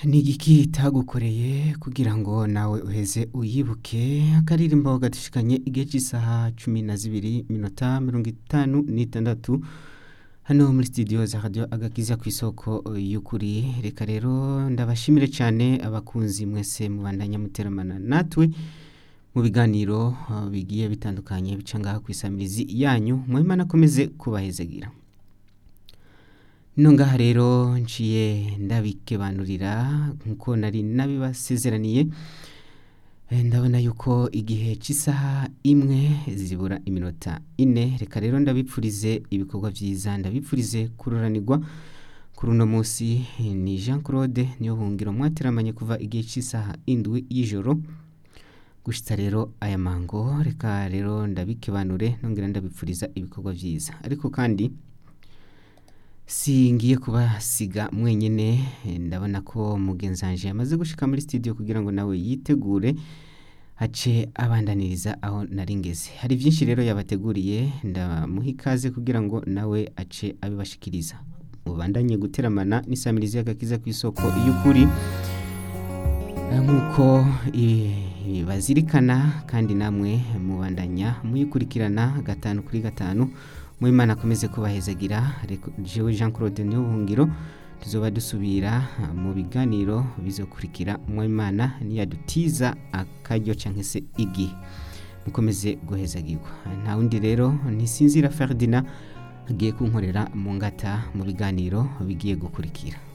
ni igiki itagukoreye kugira ngo nawe uheze uyibuke akaririmbo gadushikanye igihe cy'isaha cumi na zibiri minota mirongo itanu n'itandatu hano muri studio za radio agakiza ku isoko y'ukuri reka rero ndabashimire cyane abakunzi mwese mubandanya muteramana natwe mu biganiro uh, bigiye bitandukanye bica ngaha ku isamirizi yanyu mwimana akomeze kubahezagira no ngaha rero nciye ndabikebanurira nkuko nari nabibasezeraniye Eh, ndabona yuko igihe cy'isaha imwe zibura iminota ine reka rero ndabipfurize ibikorwa byiza ndabipfurize kururanirwa kuri uno munsi eh, ni jean claude niyo buhungiro mwateramanye kuva igihe cy'isaha indwi y'ijoro gushitsa rero aya mango reka rero ndabikebanure nongera ndabipfuriza ibikorwa byiza ariko kandi singiye kubasiga mwenyine eh, ndabona ko mugenzi wanje yamaze gushika muri studio kugira ngo nawe yitegure ace abandaniriza aho nari ngeze hari byinshi rero yabateguriye ndamuha ikaze kugira ngo nawe ace abibashikiriza mubandanye guteramana n'isamirizi y'agakiza ku isoko y'ukuri Eh, nk'uko i- bazirikana kandi namwe mubandanya muyikurikirana gatanu kuri gatanu mwimana akomeze kubahezagira Reko- jewe jean claude niyo buhungiro tuzoba dusubira ah, mu biganiro bizokurikira mwimana niyadutiza akaryo cyangwa se igihe mukomeze guhezagirwa nta wundi rero ntisinzira ferdinand agiye kunkorera mu ngata mu biganiro bigiye gukurikira